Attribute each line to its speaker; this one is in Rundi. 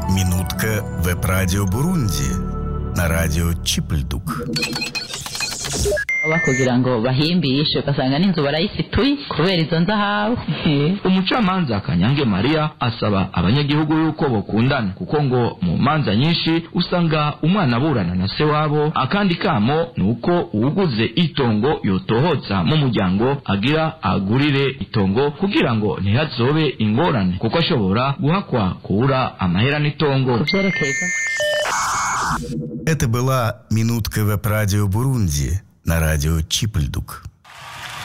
Speaker 1: Минутка веб-радио Бурунди на радио Чипльдук.
Speaker 2: baba kugira ngo bahimbishe ugasanga n'inzu barayifituye kubera izo nzahabu
Speaker 3: umucamanza kanyange mariya asaba abanyagihugu yuko bokundana kuko ngo mu manza nyinshi usanga umwana aburana na se wabo akandi kamo ni uko uwuguze itongo yotohotsa mu muryango agira agurire itongo kugira ngo ntihazobe ingorane kuko ashobora guhakwa kubura amahera n'itongo
Speaker 2: vyerekeza
Speaker 1: Это была «Минутка веб-радио Бурунди» на радио Чипльдук.